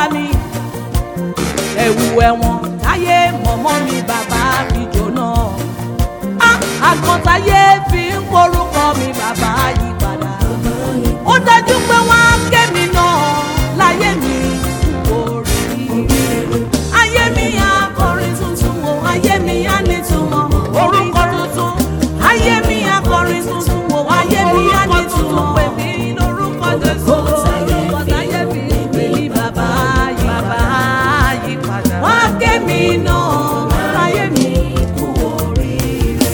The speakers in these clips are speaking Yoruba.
mi ẹ̀wù ẹ̀wọ̀n táyé mọ̀mọ́ mi bàbá fi jóná Ah, àgbọ̀ntáyé fi ń porúkọ mi bàbá yí padà ó dájú pé wọ́n á ké mi náà láyé mi kú oríire ayé mi á kọrin tuntun o ayé mi á nítumọ̀ orúkọ tuntun ayé mi á kọrin tuntun o ayé mi á nítumọ̀ pè mí lórúkọ jésù orúkọ táyé fi pè mí bàbá yí bàbá yí padà wọ́n á ké mi náà láyé mi kú oríire.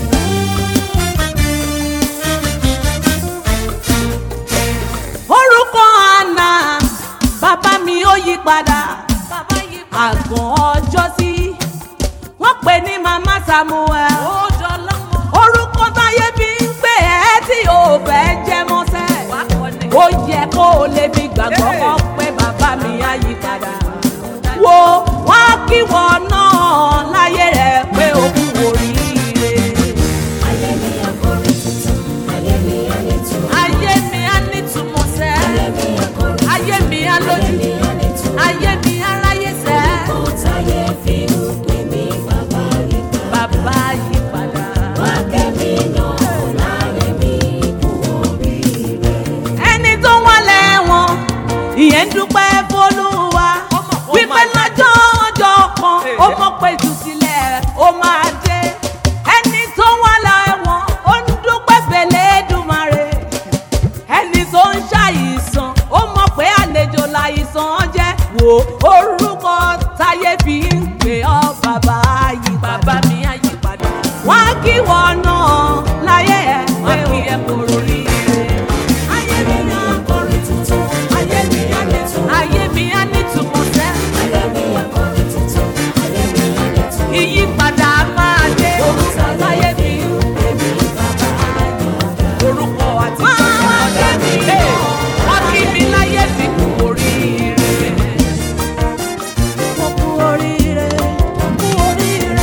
orúkọ àná bàbá mi ó yí padà àgàn ọjọ́ sí wọ́n pè ní mama samuel orúkọ táyé bí ń pè ẹ́ tí ò fẹ́ jẹ́ mọ́sẹ́ ó yẹ kó o lè fi gbàgbọ́ kọ́ pé bàbá mi á yí padà wo wọ́n kí wọ́n náà láyé rẹ̀ pé o kú oríire. Ayé mi akọrin tuntun, ayé mi anìtumọ̀. ayé mi á nítumọ̀ sẹ́ Ayé mi akọrin ayé mi á ayé lójú mi anìtumọ̀. ayé mi á ráyè sẹ́ Kò táyé fi ń pè mí bàbá yí padà. bàbá yí padà. Wá kẹ́mi náà láyé mi kú oríire. ẹni tó wọ́n lẹ́wọ̀n ìyẹn ń dúpẹ́ fọlúwa wípé lọ́jọ́ ọjọ́ kan ó mọ̀ pé ìtúsílẹ̀ ó máa dé ẹni tó wọ́n lẹ́wọ̀n ó ń dúpẹ́ fèlè dùmarè ẹni tó ń ṣàìsàn ó mọ̀ pé àlejò láìsàn jẹ́ wò orúkọ táyé fi ń pè ọ́ bàbá yí bàbá mi á yí padà wá kí wọ́n náà láyé ẹ̀ wá kí ẹ kúrò rí Ayé mi akọrin tuntun, ayé mi anìtumọ̀. ayé mi á nítumọ̀ sẹ́ Ayé mi akọrin tuntun, ayé mi anìtumọ̀. ìyípadà máa dé orúkọ táyé fi ń pè mí bàbá yí orúkọ àti ìṣọ̀kan mi wọ́n kí mi láyé fi kú oríire. mo kú oríire mo kú oríire.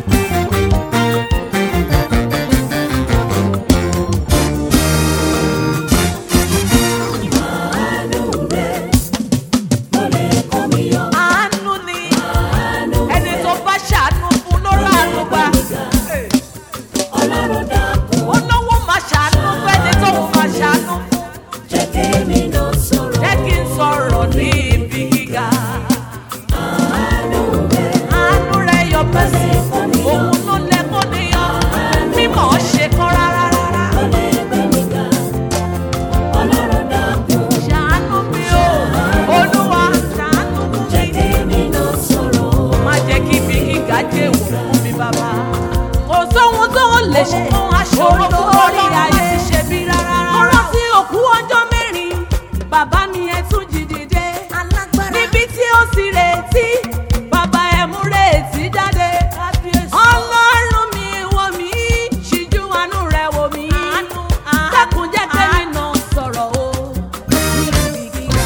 Àánú rẹ̀ ló lè kó mi yọ. àánú ni Àánú ẹni tó bá ṣàánú fún ló ránu gbà. Ọlọ́run dákun, olówó máa ṣàánú fẹ́ni tó máa ṣàánú fún. jẹ́ kémi náà sọ̀rọ̀. jẹ́ kí n sọ̀rọ̀ ní ibi gíga. Àánú rẹ̀ àánú rẹ̀ yọ bẹ́sẹ̀ òun ló lẹ kó níyàn mímọ̀ ṣe kán rárá rárá. ló lè gbé mi ga. Ọlọ́run dákun, ṣàánú mi o olúwa ṣàánú fún jẹ́ mi. kémi náà sọ̀rọ̀. má jẹ́ kí ibi gíga jẹ́ èèwọ̀ fún mi bàbá. kò sóhun tó lè ṣe fún aṣòro fún orí ayé ṣe bí rárá. mo rántí òkú ọjọ́ mẹ́rin bàbá mi ẹ tún jí dìde. níbi tí ó sì retí bàbá ẹ mú retí jáde. ọlọ́run mi wò mí ṣíjú àánú rẹ̀ wò mí. dákun jẹ́ kẹ́mi náà sọ̀rọ̀ o. níbi gíga.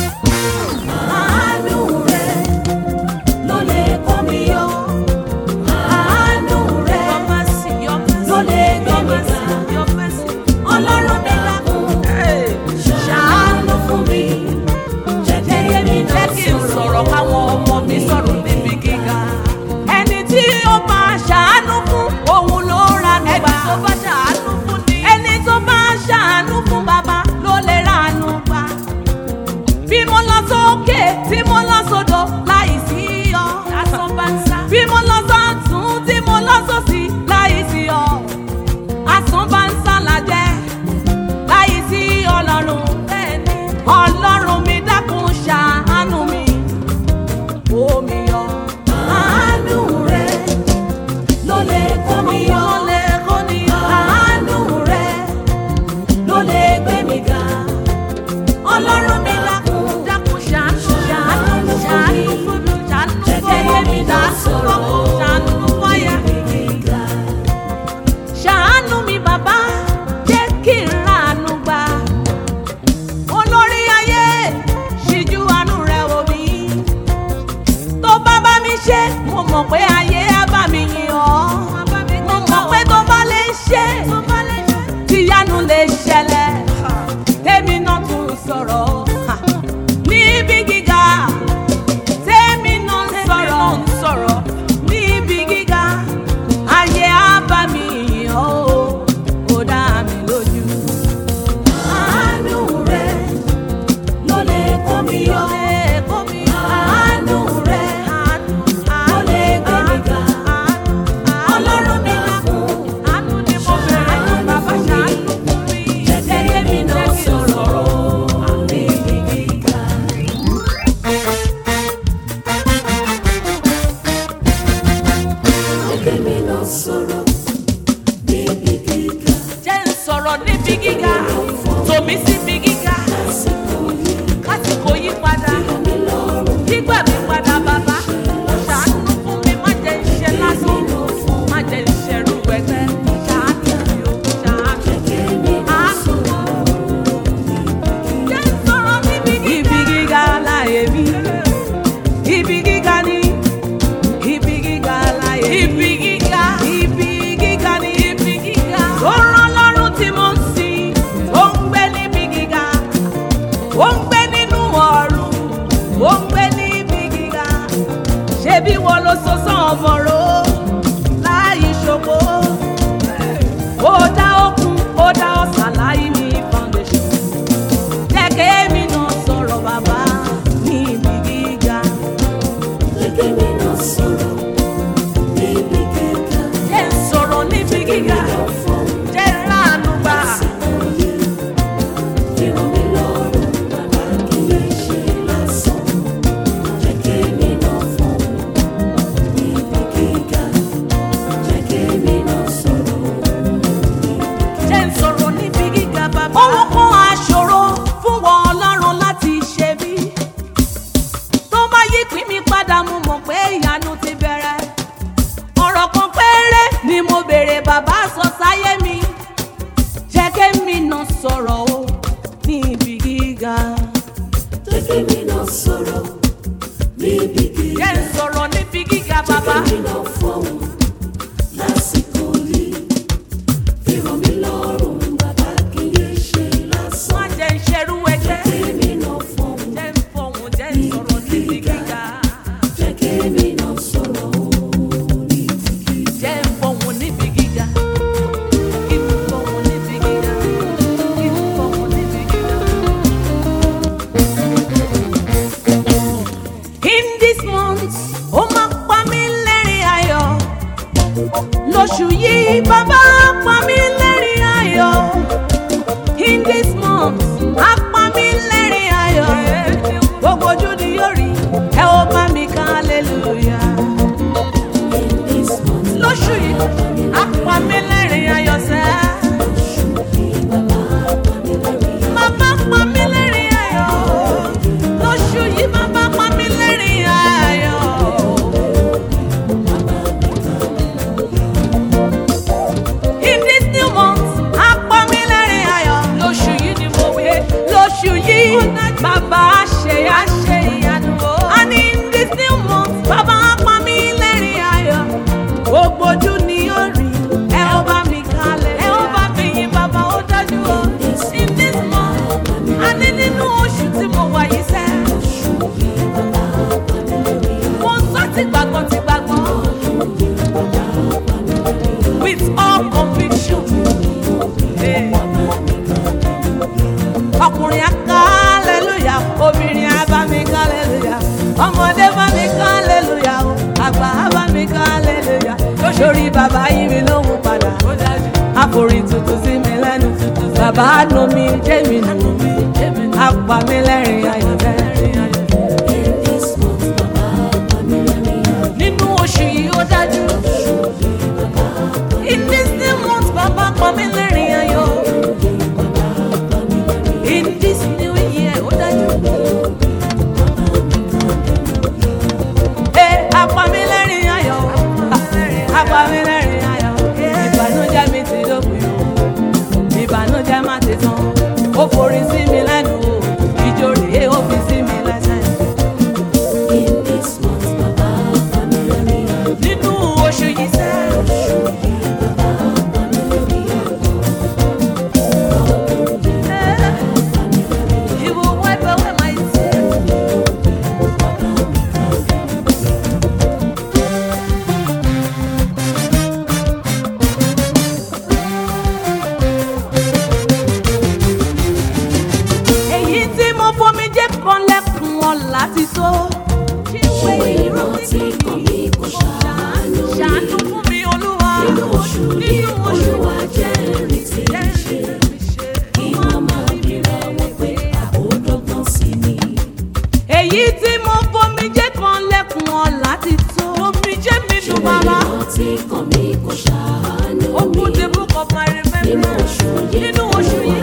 Àánú rẹ̀ ló lè kó mi yọ. Àánú rẹ̀ ló lè gbé mi ga. Ọlọ́run mi dákun, ṣàánú fún mi. Jẹ́ kémi náà jẹ́ kí n sọ̀rọ̀ káwọn ọmọ mi sọ̀rọ̀ níbi gíga. ẹni tí ó bá ṣàánú fún òun ló ranú gbà. ẹni tó bá ṣàánú fún ni. ẹni tó bá ṣàánú fún bàbá ló lè ranú gbà. bí mo lọ sókè tí mo lọ sódò láì sí ọ. lásán bá ń sá. bí mo lọ sọ́tún tí mo lọ sósì láì sí ọ. asán bá ń sá lajẹ́ láì sí ọlọ́run. bẹ́ẹ̀ni ọlọ́run mi dákun ṣàánú mi. omi yọ. Àánú rẹ̀ ló lè kó mi yọ. Àánú rẹ̀ ló lè gbé mi ga. Ọlọ́run mi dákun, dákun ṣàánú ṣàánú ṣàánú fún mi ṣàánú jẹ́ fún ọmọ mi kémi náà ṣàánú sọ̀rọ̀. fún ṣàánú fún àyà mi. gíga. ṣàánú mi bàbá jẹ́ kí n ránu gbà. olórí ayé ṣíjú àánú rẹ̀ wò mí. tó bá bá mi ṣe mo mọ̀ pé ayé á bá mi yìn ọ́. mo mọ̀ pé tó bá lè ṣe tíyanu lè ṣẹlẹ̀. tèmi náà tún sọ̀rọ̀ níbi gíga gíga tòmí síbi gíga kásìkò yí padà gbígbà mi padà bàbá ṣàánú fún mi má jẹ́ iṣẹ́ lásán má jẹ́ iṣẹ́ rú ẹgbẹ́ ṣàánú mi ò ṣàánú àánú jẹ́ sọ̀rọ̀ níbi gíga. ibi gíga láyé mi ibi gíga ni ibi gíga láyé mi ibi gíga ibi gíga ni ibi gíga. ó rán lọ́rùn tí mo ń sìn ó ń gbé níbi gíga ó ń gbé nínú ọ̀run ó ń gbé níbi gíga ṣebí wo ló so sán ọmọrò láì ṣògo ó dá òkun ó dá ọ̀sà láì ní foundation jẹ́ kémi náà sọ̀rọ̀ bàbá níbi gíga jẹ́ n sọ̀rọ̀ níbi gíga jẹ́ n ránu gbà jẹ́ n sọ̀rọ̀ níbi gíga bàbá. ohun kan aṣòro fún wọn ọlọ́run láti ṣe bí. tó bá yí pín mi padà mo mọ̀ pé ìyanu ti bẹ̀rẹ̀. ọ̀rọ̀ kan péré ni mo béèrè bàbá sọ sáyé mi. jẹ́ kémi náà sọ̀rọ̀ o ní ibi gíga. Sọ̀rọ̀ níbi gíga. jẹ́ n sọ̀rọ̀ níbi gíga bàbá. Èmi náà fọ̀hún lásìkò yìí. Fi rọ̀ mí lọ́rùn, bàbá kì í ṣe lásán. má jẹ́ n ṣerú ẹgbẹ́. Èmi náà fọ̀hún, jẹ́ n fọhùn jẹ́ n sọ̀rọ̀ níbi gíga. jẹ́ kémi náà sọ̀rọ̀ ní ti gíga. jẹ́ n fọhùn níbi gíga. kí n fọhùn níbi gíga. kí n fọhùn níbi gíga. In this month, ó máa pa mí lẹ́rìn ayọ̀. Lóṣù yìí, bàbá pa mí lẹ́rìn ayọ̀. In this month, á pa mí lẹ́rìn ayọ̀. Gbogbo ojú ni yóò rí, ẹ ó bá mi ká hallelujah. In this month, Lóṣù yìí, á pa mí lẹ́rìn ayọ̀ sẹ́. Bàbá pa mí lẹ́rìn ayọ̀. Lóṣù yìí, bàbá pa mí lẹ́rìn ayọ̀. In this new month, á pa mí lẹ́rìn ayọ̀. Lóṣù yìí ni mo wí. Lóṣù yìí, bàbá ṣe àṣe ìyanu o. And in this new month, bàbá á pa mí lẹ́rìn ayọ̀. Gbogbo ojú ni yóò rí. Ẹ ó bá mi kalẹ̀. Ẹ ó bá mi yin bàbá ó dájú o. In this month, a ní nínú oṣù tí mo wà yìí sẹ́. Mo ń sọ ti gbàgbọ́ ti gbàgbọ́. With all conviction. Hey ọkùnrin aká aleluya obìnrin abá mi ká aleluya ọmọdé bá mi ká aleluya o àgbà abá mi ká aleluya lóṣòrí bàbá yìí mi lóhùn padà àforí tuntun sí mi lẹ́nu bàbá nu mi jẹ́ mi nù apá mi lẹ́rìn ayọ̀ lẹ́rìn ayọ̀. in this month, bàbá pa mí lẹ́rìn ayọ̀. nínú oṣù yìí ó dájú in this new month bàbá pa mí lẹ́rìn ayọ̀ in this new year ó dájú. Ẹ apá mi lẹ́rìn ayọ̀ apá mi lẹ́rìn ayọ̀ ìbànújẹ́ mi ti dópin o ìbànújẹ́ má ti tán ó forí sí mi lẹ́nu o ìjó rèé ó fi sí mi lẹ́sẹ̀. In this month, bàbá pa mí lẹ́rìn ayọ̀. nínú oṣù yìí sẹ́. He will wipe away my tears. èyí tí mo fomi jẹ́ kan lẹ́kùn wọn láti tó. Ṣé ìrántí kan mi kò ṣàánú mi? ṣàánú fún mi olúwa Nínú oṣù yìí, Olúwa jẹ́rìí tí mi ṣe. Kí wọ́n máa bíra wọn pé àbódọ́gbọ́n sí mi. èyí tí mo fomi jẹ́ kan lẹ́kùn wọn láti tó. omi jẹ́ mi Ṣé dùn bàbá. ìrántí kan mi kò ṣàánú mi? Open the book of my Nínú remembrance. oṣù yìí, Nínú oṣù yìí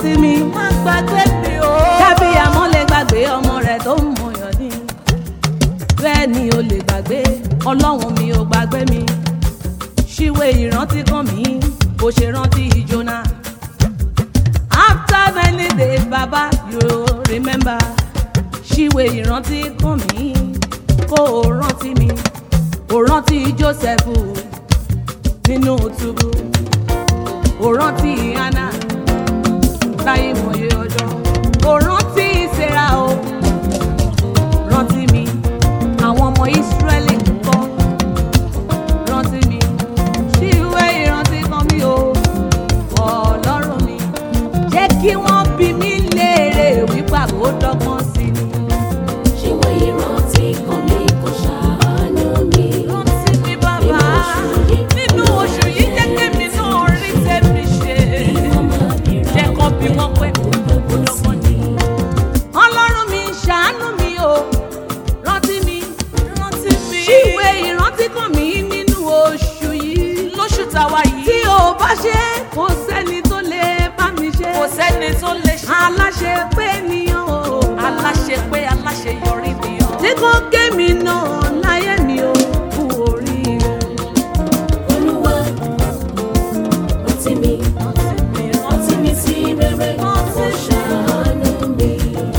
rántí mi. má gbàgbé mi o. dábì àmọ́ lè gbàgbé ọmọ rẹ̀ tó ń mọyàn ní. bẹ́ẹ̀ ni o lè gbàgbé ọlọ́run mi ò gbàgbé mi. ṣíwé ìrántí kan mi bó ṣe rántí ìjọ́nà. after many days baba you remember. ṣíwé ìrántí kan mi kó o rántí mi. o rántí joseph nínú túbú. o rántí hannah láyé mọ̀ye ọjọ́. o rántí ìsera o rántí mi àwọn ọmọ ìsírẹ́lì ń kọ́ rántí mi sí ìwé ìrántí kan mi o ọlọ́run mi jẹ́ kí wọ́n bí mi léèrè wípé àbò dọ́gbọ́n sí ni. ṣíwé ìrántí kan mi kò ṣàánú mi. rántí mi bàbá nínú oṣù yìí jẹ́ kémi náà rí tèmi ṣe jẹ́ kó bí wọ́n pé àbò dọ́gbọ́n ni. ọlọ́run mi ṣàánú mi o rántí mi rántí mi. ṣíwé ìrántí kan mi nínú oṣù yìí. lóṣù táwa yìí. tí o bá ṣe kò sẹ́ni tó lè bá mi ṣe. kò sẹ́ni tó lè ṣe. aláṣẹ pé nìyàn o. aláṣẹ pé aláṣẹ yọrí ni ọ. tí kò gé mi náà láyé mi ò kú oríire. olúwa rántí mi rántí mi sí rere kò ṣàánú mi.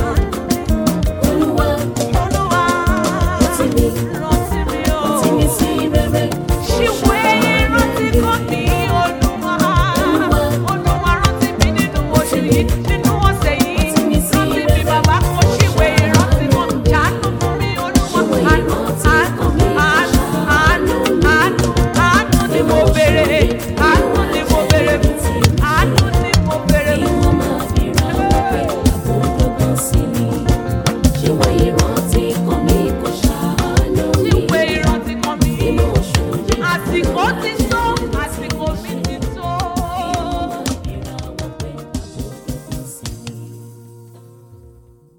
olúwa olúwa rántí mi rántí mi o. rántí mi sí rere ṣíwé ìrántí kan mi olúwa. olúwa rántí mi nínú oṣù yìí nínú ọ̀sẹ̀ yìí. Rántí mi sí rántí mi rere. bàbá kò ṣíwé ìrántí kan ṣàánú fún mi olúwa. Ṣíwé àánú ìrántí àánú kan mi àánú àánú àánú àánú ni mo béèrè àánú ni mo béèrè fún àánú ni mo béèrè kí fún. wọ́n máa fi ra wípé àbódọ́gbọ́n sí mi. ṣíwé ìrántí kan mi kò ṣàánú mi. ṣíwé ìrántí kan mi. nínú oṣù yìí àsìkò ti tó àsìkò mi ti tó. fi ra wípé àbódọ́gbọ́n sí mi.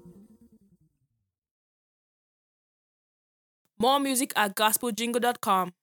More music at gospeljingle.com.